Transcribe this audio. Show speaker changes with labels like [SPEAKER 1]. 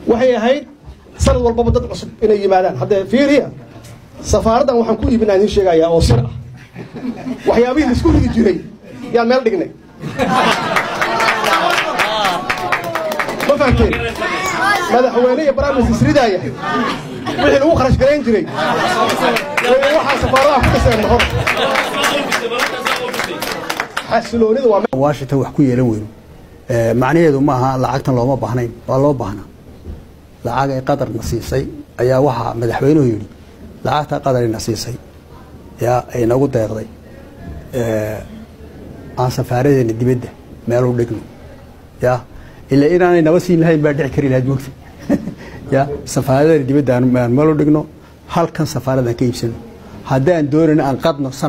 [SPEAKER 1] waxay ahayd sanad walbaba dad cusub inay yimaadaan haddee fiiriya safaaraddan waxaan ku iibinaa idiin sheegayaa oo sir ah waxyaabihii laisku ridi jiray yaan meel dhignay ma fahamteen madaxweyne iyo baraamis isridaaya wixii lagu kharash garayn jiray waxaa safaaradaha ku dhiseen mahor xasiloonida waa
[SPEAKER 2] washington wax ku yeelan weyno macnaheedu maaha lacagtan looma baahnayn waa loo baahnaa lacag ay qadarna siisay ayaa waxaa madaxweynuhu yidhi lacagta qadarina siisay yaa ay nagu deeqday aan safaaradeena dibadda meel u dhigno ya ilaa inaanay naba siin lahayn baa dhici kari lahayd mogta ya safaaradeena dibadda aan meel u dhigno halkan safaaradan ka iibsano haddaan doonayno aan qadno